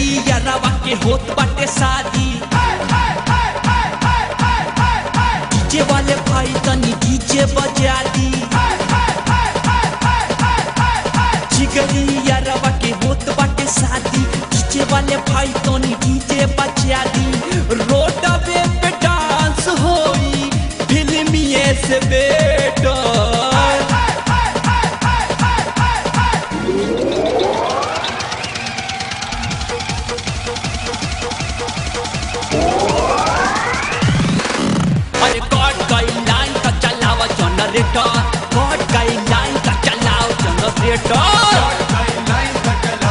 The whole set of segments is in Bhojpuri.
यारवा के होत बाटे शादी डीजे वाले भाई तनी डीजे बजा दी जिगरी यारवा के होत बाटे शादी डीजे वाले भाई तनी डीजे बजा दी रोडवे पे डांस होई फिल्मिए से बेटर अरे कट गई लाइन का चलाओ जनरेटर कट गई लाइन का चलाओ जनरेटर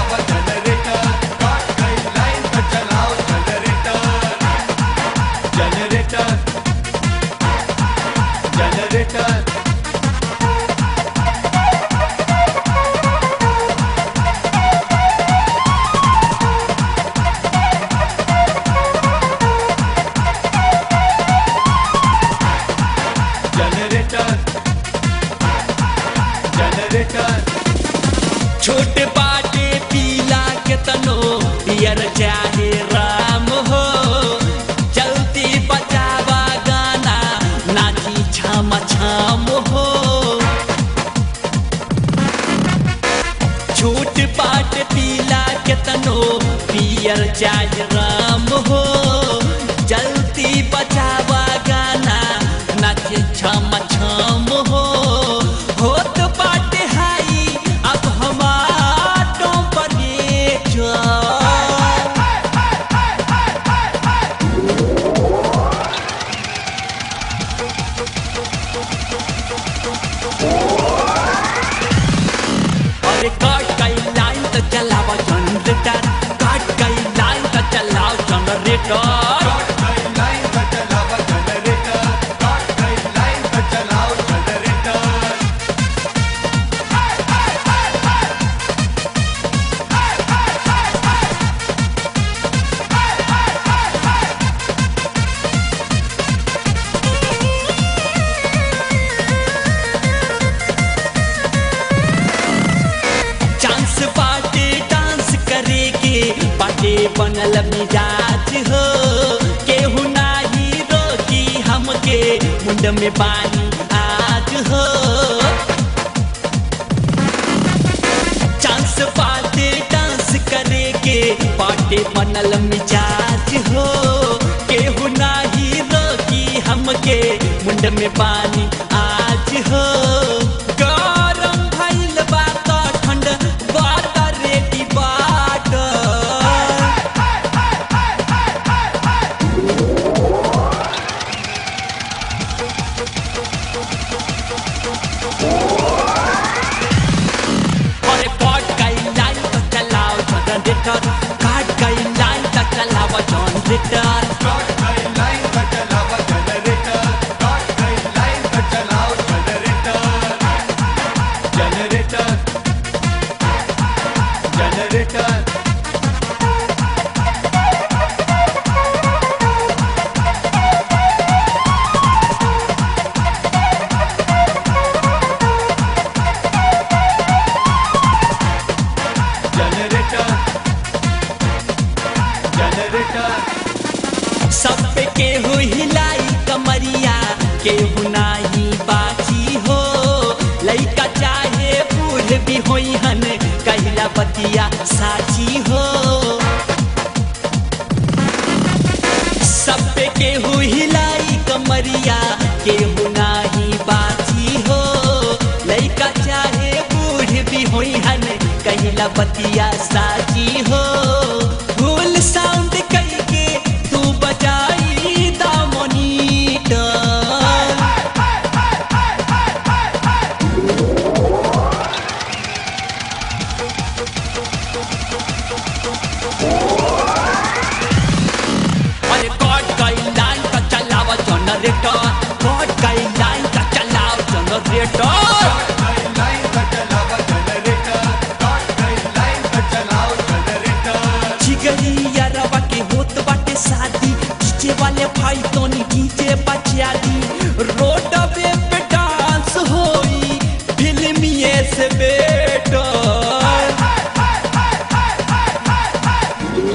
छोटे बाटे पीला के तनो पियर चाहे राम हो चलती बचावा गाना नाची छाम छाम हो छोट बाट पीला के तनो पियर चाहे राम हो चलती बचावा गाना नाचे छाम छाम हो होत बाटे हाई अब हमारो बने जा अरे काट गई लाइन तो चलाओ जनरेटर काट गई लाइन तो चलाओ जनरेटर चांस बाटे डांस करे के बाटे बनल मिजाज हो केहू नाही रोकी हमके मुंड में पानी आज हो चांस बाटे डांस करे के बाटे बनल मिजाज हो केहू नाही रोकी हमके मुंड में पानी आज हो गरम भइल बा त ठंड बात रेडी बाट अरे काट गई लाइन तो चलाओ जनरेटर काट गई लाइन तो चलाओ जनरेटर सब पे केहू हिलाई कमरिया केहू नाही बाची हो लइका चाहे बूढ़ भी होई हन कहिला बतिया साची हो सब पे केहू हिलाई कमरिया केहू नाही बाची हो लइका चाहे बूढ़ भी होई हन कहिला बतिया साची हो फुल साउंड कई के तू बजाई दामोनीटर अरे कट गई लाइन का चलाओ जनरेटर कट गई लाइन का चलाओ जनरेटर जिगरी यारवा के होत बाटे शादी डीजे वाले भाई तोनी डीजे बजा दी रोडवे पे डांस होई फिल्मिए से बेटर